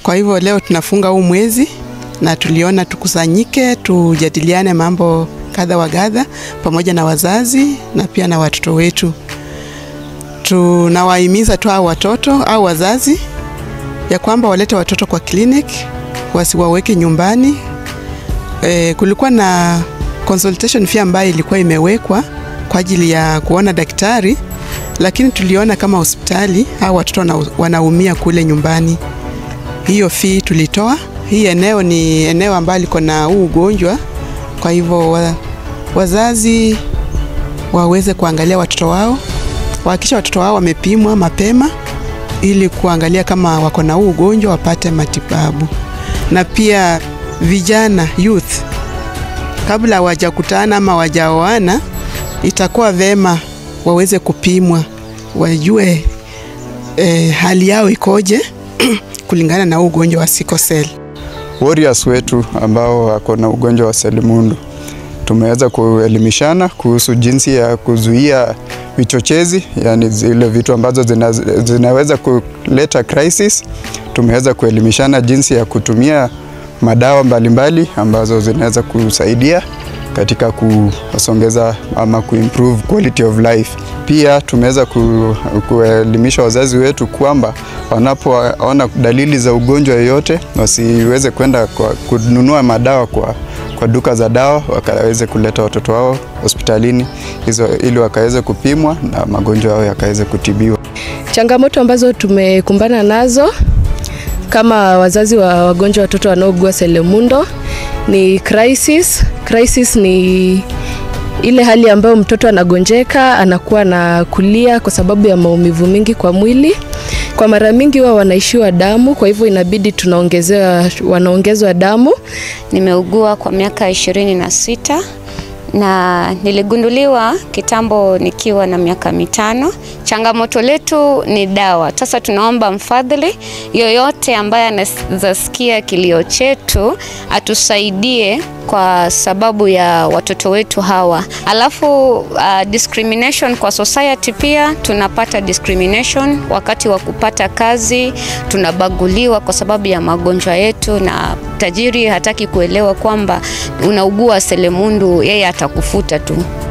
Kwa hivyo leo tunafunga huu mwezi na tuliona tukusanyike, tujadiliane mambo kadha wa kadha pamoja na wazazi na pia na watoto wetu. Tunawahimiza tu hao watoto au wazazi ya kwamba walete watoto kwa clinic, wasiwaweke nyumbani. E, kulikuwa na consultation fee ambayo ilikuwa imewekwa kwa ajili ya kuona daktari, lakini tuliona kama hospitali au watoto wana, wanaumia kule nyumbani. Hiyo fee tulitoa. Hii eneo ni eneo ambalo liko na huu ugonjwa, kwa hivyo wa, wazazi waweze kuangalia watoto wao, wahakikisha watoto wao wamepimwa mapema ili kuangalia kama wako na huu ugonjwa wapate matibabu. Na pia vijana youth, kabla hawajakutana ama wajaoana, itakuwa vema waweze kupimwa, wajue eh, hali yao ikoje kulingana na huu ugonjwa wa sickle cell. Warriors wetu ambao wako na ugonjwa wa selimundu tumeweza kuelimishana kuhusu jinsi ya kuzuia vichochezi, yani zile vitu ambazo zina, zinaweza kuleta crisis. Tumeweza kuelimishana jinsi ya kutumia madawa mbalimbali mbali ambazo zinaweza kusaidia katika kusongeza ama kuimprove quality of life. Pia tumeweza ku, kuelimisha wazazi wetu kwamba wanapoona dalili za ugonjwa yoyote wasiweze kwenda kununua madawa kwa, kwa duka za dawa, wakaweze kuleta watoto wao hospitalini hizo ili wakaweze kupimwa na magonjwa yao yakaweze kutibiwa. Changamoto ambazo tumekumbana nazo kama wazazi wa wagonjwa watoto wanaougua selimundu ni crisis. Crisis ni ile hali ambayo mtoto anagonjeka, anakuwa na kulia kwa sababu ya maumivu mingi kwa mwili. Kwa mara mingi huwa wanaishiwa damu, kwa hivyo inabidi tunaongezewa, wanaongezwa damu. Nimeugua kwa miaka ishirini na sita na niligunduliwa kitambo nikiwa na miaka mitano. Changamoto letu ni dawa. Sasa tunaomba mfadhili yoyote ambaye anazasikia kilio chetu atusaidie kwa sababu ya watoto wetu hawa. Alafu uh, discrimination kwa society pia tunapata discrimination wakati wa kupata kazi, tunabaguliwa kwa sababu ya magonjwa yetu, na tajiri hataki kuelewa kwamba unaugua selimundu, yeye atakufuta tu.